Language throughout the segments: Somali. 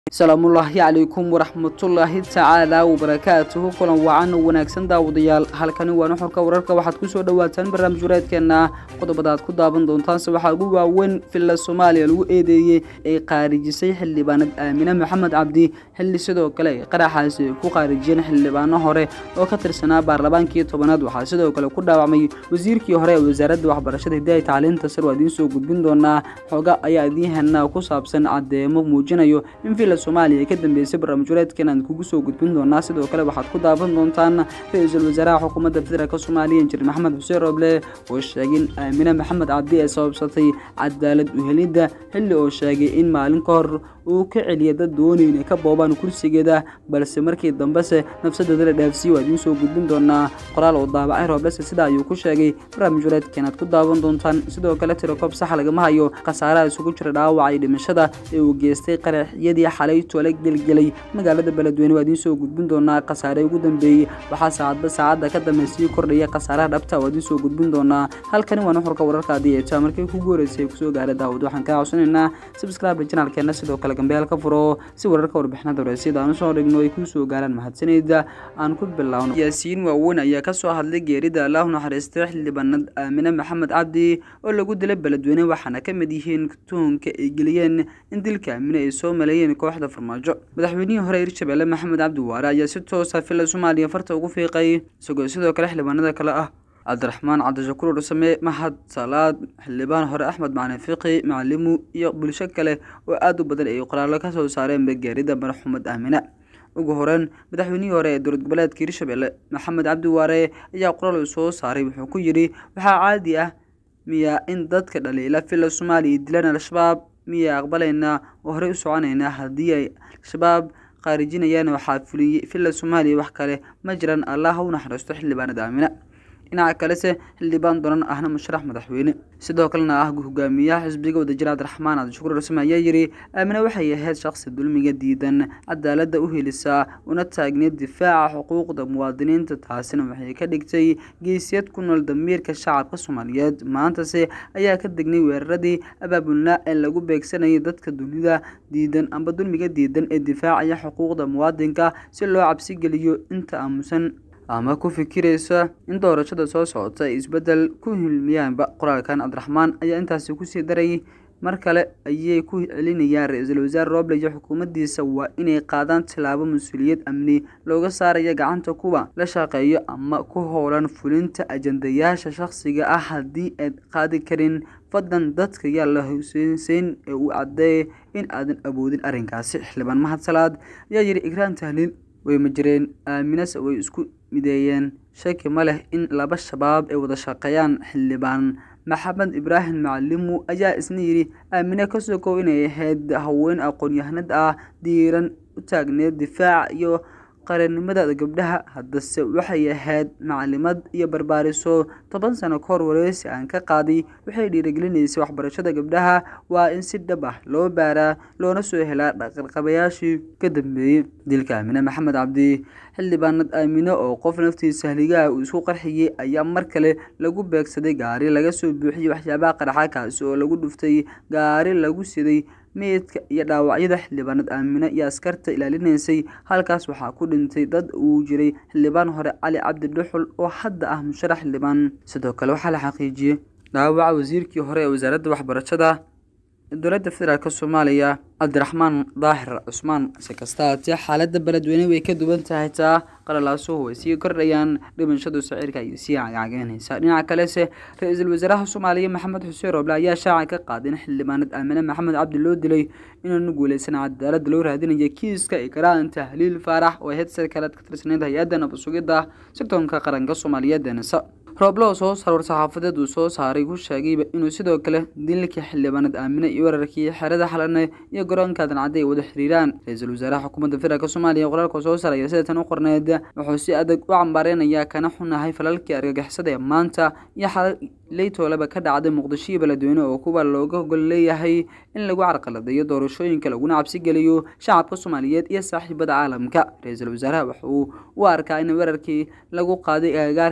salaamullaahi calaykum waraxmatullaahi tacaala wabarakaatuhu kulan wacan wanaagsan daawadayaal halkani waa nuxurka wararka waxaad kusoo dhawaataan barnaamij wareedkeena qodobada aad ku daaban doontaanse waxaa ugu waaweyn villa soomaaliya lagu eedeeyey ay qaarijisay xildhibaanad aamine maxamed cabdi xilli sidoo kale ay qaraxaasi ay ku qaarijiyeen xildhibaano hore oo ka tirsanaa baarlamaankii tobanaad waxaa sidoo kale ku dhaawacmay wasiirkii hore ee wasaaradda waxbarashada hidaaya tacliinta sar waa idiin soo gudbin doonaa xooga ayaa idiin hennaa ku saabsan caddeemo muujinayo in villa soomaaliya ay ka dambeysay barnaamij wareedkan aan kugu soo gudbin doonaa sidoo kale waxaad ku daaban doontaan ra-iisul wasaaraha xukuumadda federaalk soomaaliya injineer maxamed xuseen roble oo sheegay in aamine maxamed cabdi ay sababsatay cadaalad uhelidda xilli oo sheegay in maalin ka hor uu ka celiya dad doonay inay ka boobaan kursigeeda balse markii dambese nafsadeeda la dhaafsiiye waa idiin soo gudbin doonaa qoraal oo daabacay rooblese sida ayuu ku sheegay barnaamij wareedkan aad ku daawan doontaan sidoo kale tirakoob sax lagama hayo khasaaraha isugu jira dhaawaca iyo dhimashada ee uu geystay qaraxyadii xalay tole gelgelay magaalada beledweyne waa idiin soo gudbin doonaa khasaare ugu dambeeyey waxaa saacadba saacadda ka dambe sii kordhaya khasaaraha dhabta waa idiin soo gudbin doonaa halkani waa nuxurka wararka haddii ay taa markii kugu horeysay kusoo gaara daawad waxaan kaa codsanaynaa subscribe janaalkeena sidoo kale gambeel ka furo si wararka warbixinada horeysiyada aan usoo dhigno ay kusoo gaaraan mahadsanayda aan ku bilowno yaasiin waaweyn ayaa kasoo hadlay geerida allahu naxariistay xildhibaanad aamine maxamed cabdi oo lagu dilay beledweyne waxaana ka mid yihiin tuhunka ay geliyeen in dilka aamine ay soo maleeyeen kooxda farmaajo madaxweynihii hore hirshabelle maxamed cabdi waare ayaa si toosa villa soomaaliya farta ugu fiiqay isagoo sidoo kale xildhibaanada kale ah cabdiraxmaan cabdishakuur dhursame mahad salaad xildhibaan hore axmed macalin fiqi macalimu iyo bulsho kale oo aada u badan ay qoraallo ka soo saareen bageerida marxuumad aamine ugu horeyn madaxweynihii hore ee dowlad goboleedka hirshabelle maxamed cabdi waare ayaa qoraal uu soo saaray wuxuu ku yidhi waxaa caadi ah miyaa in dadka dhaliila villa soomaaliya dilaan al-shabaab miyaa aqbalaynaa oo horey u soconaynaa haddii ay al-shabaab qaarijinayaan waxaa fuliyey villa soomaaliya wax kale ma jiraan allah ha u naxariisto xildhibaanada aamine dhinaca kalese xildhibaan donan ahna musharax madaxweyne sidoo kalena ah hogaamiyaha xisbiga wadajir cabdiraxmaan cabdishakuur rasme ayaa yidhi aamine waxay ahayd shaqsi dulmiga diidan cadaaladda u helisaa una taagneed difaaca xuquuqda muwaadiniinta taasina waxay ka dhigtay geesiyad ku nool damiirka shacabka soomaaliyeed maantase ayaa ka degnay weeraradii abaabulnaa ee lagu beegsanayay dadka dunida diidan amba dulmiga diidan ee difaacaya xuquuqda muwaadinka si loo cabsigeliyo inta aamusan ama ku fikiraysa in doorashada soo socota ay isbeddel ku hilmiyaanba qoraalkan cabdiraxmaan ayaa intaasi kusii darayay mar kale ayay ku celinayaan ra-iisul wasaare roble iyo xukuumaddiisa waa inay qaadaan tilaabo mas-uuliyad amni looga saaraya gacanta kuwa la shaqeeyo ama ku howlan fulinta ajandayaasha shakhsiga ah haddii aad qaadi karin fadlan dadka yaa la huseyseyn ee uu caddeeyay in aadan awoodin arrinkaasi xildhibaan mahad salaad ayaa yidhi igraan tahliil way ma jireen aaminase way isku mideeyeen shaki ma leh in laba shabaab ay wada shaqeeyaan xildhibaan maxamed ibraahim macalimu ayaa isna yidhi aamine ka sokow inay ahayd haween aqoon-yahanad ah diiran u taagneed difaac iyo qarannimada gabdhaha haddase waxay ahayd macalimad iyo barbaariso toban sano ka hor wareysi aan ka qaaday waxay dhiirigelinaysay waxbarashada gabdhaha waa in si dhab ah loo baaraa loona soo helaa dhaqanqabayaashii ka dambeeyey dilka aamine maxamed cabdi xildhibaanad aamine oo qof naftiisa haligaha uu isku qarxiyey ayaa mar kale lagu beegsaday gaari laga soo buuxiyey waxyaabaha qaraxa kaasi oo lagu dhuftay gaari lagu siday meydka iyo dhaawacyada xildhibaanad aamine iyo askarta ilaalinaysay halkaas waxaa ku dhintay dad uu jiray xildhibaan hore cali cabdi dhuxul oo hadda ah musharax xildhibaan sidoo kale waxaa la xaqiijiyey dhaawaca wasiirkii hore ee wasaaradda waxbarashada dowladda federaalk soomaaliya cabdiraxmaan daahir cusmaan si kasta haatee xaaladda beledweyne way ka duwan tahay taa qalalaasuhu way sii kordhayaan dhimashadu sicirka ayay sii cagcageynaysaa dhinaca kalese ra-iisul wasaaraha soomaaliya maxamed xuseen rooble ayaa shaaca ka qaaday in xildhibaanad aamine maxamed cabdi loo dilay inaanu guuleysan cadaaladda loo raadinaya kiiska ikraan tahliil faarax oo ahayd sarkaleed ka tirsaneyd hay-adda nabasugidda sirdoonka qaranka soomaaliyeed ee nisa rooble oo soo saar war-saxaafadeed uu soo saaray ku sheegayba inuu sidoo kale dilkii xildhibaanad aamine iyo weerarkii xerada xalane iyo garoonka dancadde ay wada xiriiraan ra-iisul wasaaraha xukuumadda federaalk soomaaliya qoraalka soo saaraya sida tan u qorneed wuxuu si adag u cambaareynaya kana xunahay falalkii argagixisada ee maanta iyo xalal leytoolaba ka dhacday muqdisho iyo beledweyne oo kuwa looga gol leeyahay in lagu carqaladeeyo doorashooyinka laguna cabsigeliyo shacabka soomaaliyeed iyo saaxiibada caalamka ra-iisul wasaaraha wuxuu u arkaa in weerarkii lagu qaaday agagaarka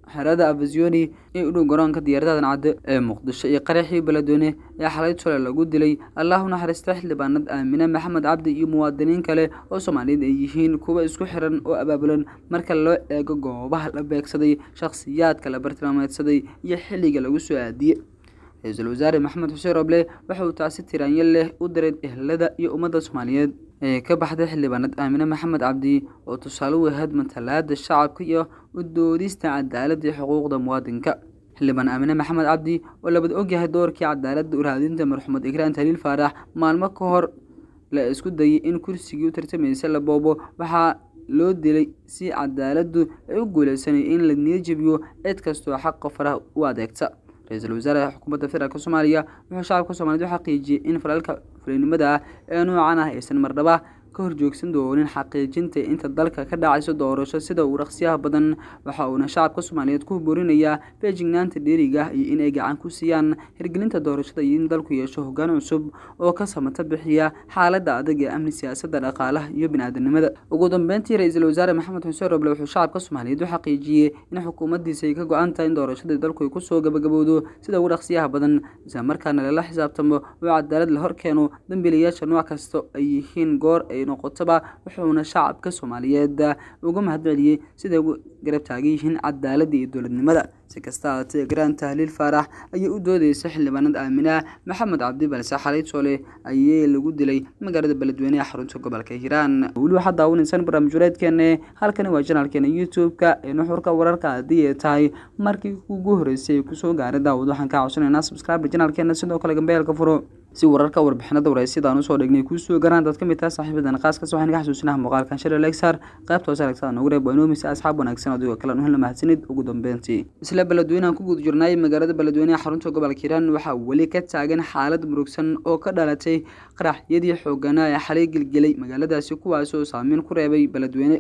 xerada abazoni ee u dhow garoonka diyaaradadan cadde ee muqdisho iyo qaraxii beledweyne ee xalay tole lagu dilay allahu naxariista xildhibaanad aamine maxamed cabdi iyo muwaadiniin kale oo soomaaliyeed ay yihiin kuwa isku xiran oo abaabulan marka loo eego goobaha la beegsaday shakhsiyaadka la bartilmaameedsaday iyo xilliga lagu soo aadiyey ra-iisul wasaare maxamed xuseen roble waxa uu taasi tiraanyo leh u diray ehlada iyo ummadda soomaaliyeed ee ka baxday xildhibaanad aamine maxamed cabdi oo tusaale u ahayd matalaada shacabka iyo u doodista cadaaladda iyo xuquuqda muwaadinka xildhibaan aamine maxamed cabdi oo labad ogyahay doorkii cadaaladda u raadinta marxumed ikraan taliil faarax maalmo ka hor la isku dayay in kursigii u tartamaysa la boobo waxaa loo dilay si cadaaladdu ay u guuleysanay in la niyajabiyo cid kastoo xaqa faraha u adeegta ra-iisul wasaare xukuumadda federaalk soomaaliya wuxuu shacabka soomaaliyed u xaqiijiyey in falaalka fulinimada ah ee noocan ah aysan mardhaba ka horjoogsan doonin xaqiijinta inta dalka ka dhacayso doorasho sida uu dhaqsiyaha badan waxa uuna shacabka soomaaliyeed ku boorinayaa feejignaanta dheeriga ah iyo inay gacan ku siiyaan hirgelinta doorashada iyo in dalku yeesho hoggaan cusub oo ka samata bixiya xaaladda adag ee amni siyaasadda dhaqaalaha iyo biniaadanimada ugu dambeyntii ra-iisul wasaare maxamed xuseen roble wuxuu shacabka soomaaliyeed u xaqiijiyey in xukuumaddiisa ay ka go-an tahay in doorashada dalku ay kusoo gabagabowdo sida ugu dhaqsiyaha badan isla markaana lala xisaabtamo oo cadaalad la horkeeno dambiilayaasha nooc kasta ay yihiin goor ay noqotaba wuxuuna shacabka soomaaliyeed uga mahadceliyey siday ugu garab taagan yihiin cadaaladda iyo dowladnimada si kasta haatee garaan tahliil faarax ayay u doodeysa xildhibaanad aamina maxamed cabdi balse xalay soole ayay lagu dilay magaalada beledweyne ee xarunta gobolka hiiraan weli waxaad daawanaysaan barnaamij wareedkeene halkani waa janaalkeena youtube-ka ee nuxurka wararka haddii ay tahay markii ugu horreysay ay kusoo gaaray daawad waxaan kaa codsanaynaa subscribe janaalkeena sidoo kale gambeelka furo si wararka warbixinada waraysyadaan usoo dhignay kuusoo garaan dad ka mid taha saaxiibadan qaaskaas waxaan ka xasuusinaha muuqaalkan shale lexar qaybta hoose aragtada noogu reeb waa inoo mise asxaab wanaagsan adigoo kale nuhel mahadsanid ugu dambeyntii isla beledweynehan ku guda jirnay magaalada beledweyne ee xarunta gobolka hiiraan waxaa weli ka taagan xaalad murugsan oo ka dhalatay qaraxyadii xooganaa ee xalay gelgelay magaaladaasi kuwaas oo saameyn ku reebay beledweyne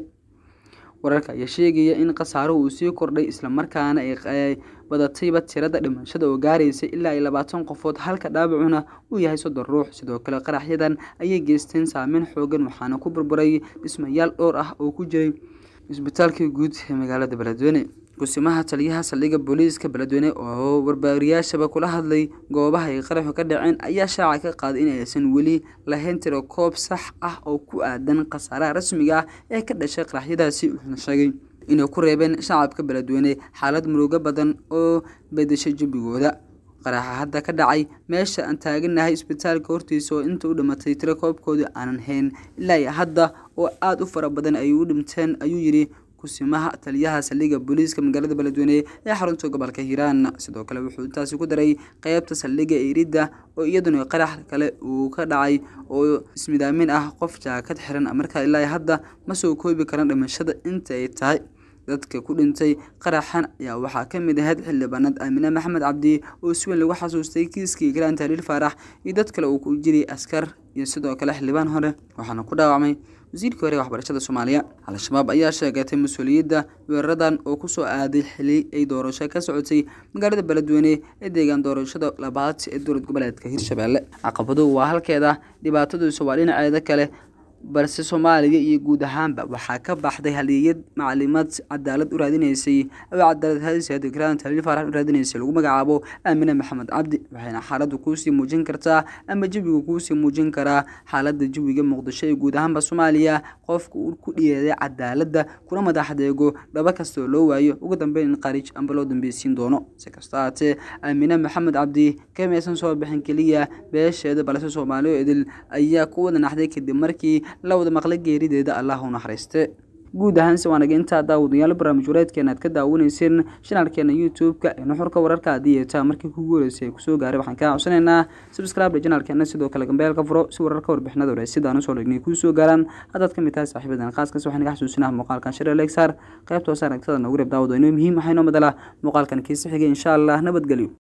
wararka ayaa sheegaya in khasaaruhu uu sii kordhay islamarkaana ay badatayba tirada dhimashada oo gaaraysa ilaa iyo labaatan qofood halka dhaawacuna uu yahay soddon ruux sidoo kale qaraxyadan ayay geysteen saameyn xoogan waxaana ku burburay dhismayaal dhowr ah oo ku jiray isbitaalkii guud ee magaalada beledweyne gusimaha taliyaha saldhigga booliiska beledweyne oo warbaariyaashaba kula hadlay goobaha ay qaraxu ka dhaceen ayaa shaaca ka qaaday in aysan weli lahayn tiro koob sax ah oo ku aadan khasaaraha rasmiga ah ee ka dhashay qaraxyadaasi wuxuuna sheegay inay ku reebeen shacabka beledweyne xaalad murugo badan oo bedeshay jabigooda qaraxa hadda ka dhacay meesha aan taaganahay isbitaalka hortiisa oo inta u dhimatay tiro koobkooda aanan hayn ilaa iyo hadda oo aada u fara badan ay u dhinteen ayuu yidhi kusimaha taliyaha saldhigga booliiska magaalada beledweyne ee xarunta gobolka hiiraan sidoo kale wuxuu intaasi ku daray qeybta saldhigga eridda oo iyaduna qarax kale uu ka dhacay oo ismidaamin ah qof jaakad xiran markaa ilaa hadda ma soo koobi karan dhimashada inta ay tahay dadka ku dhintay qaraxan ayaa waxaa ka mid ahayd xildhibaanad aamine maxamed cabdi oo si weyn lagu xasuustay kiiskii ikraan tahliil faarax iyo dad kale uu ku jiray askar iyo sidoo kale xildhibaan hore waxaana ku dhaawacmay wasiirkii hore ee waxbarashada soomaaliya al-shabaab ayaa sheegatay mas-uuliyadda weeraradan oo kusoo aaday xili ay doorasho ka socotay magaalada beledweyne ee deegaan doorashada labaad ee dowlad goboleedka hirshabelle caqabaduhu waa halkeeda dhibaataduisa waa dhinaceeda kale balse soomaaliya iyo guud ahaanba waxaa ka baxday haliyad macalimaad cadaalad u raadinaysay oo cadaalad hadiseed ikraan taliil faarax u raadinaysay lagu magacaabo aamine maxamed cabdi waxayna xaaladdu kuusii muujin kartaa ama jawiga kuusii muujin karaa xaaladda jawiga muqdisho ee guud ahaanba soomaaliya qofka uu ku dhiyeeday cadaaladda kuna madaxdeego dhaba kastoo loo waayo ugu dambeyn in qariij amba loo dambeysiin doono si kasta haatee aamine maxamed cabdi kamaysan soo bixin keliya beesheeda balse soomaaliya idil ayaa ku wada naxday kadib markii la wada maqla geerideeda allah u naxariiste guud ahaanse waanaga intaa daawadayaal barnaamij wareedkeena aad ka daawanayseen shanaalkeena youtube-ka ee nuxurka wararka haddii ay taa markii kugu horeysay ay kusoo gaaray waxaan kaa codsanaynaa subscribe janaalkeena sidoo kale gambeelka furo si wararka warbixinada hore sidaan usoo dhignay kuu soo gaaraan haddaad ka mid tahay saaxiibadan khaaskaas waxaan iga xasuusinaha muuqaalkan share lexar qaybta hoose aragtada noogu reeb daawado inoo muhiim waxaa inoo madala muuqaalkan kiisa xigay insha allah nabadgelyo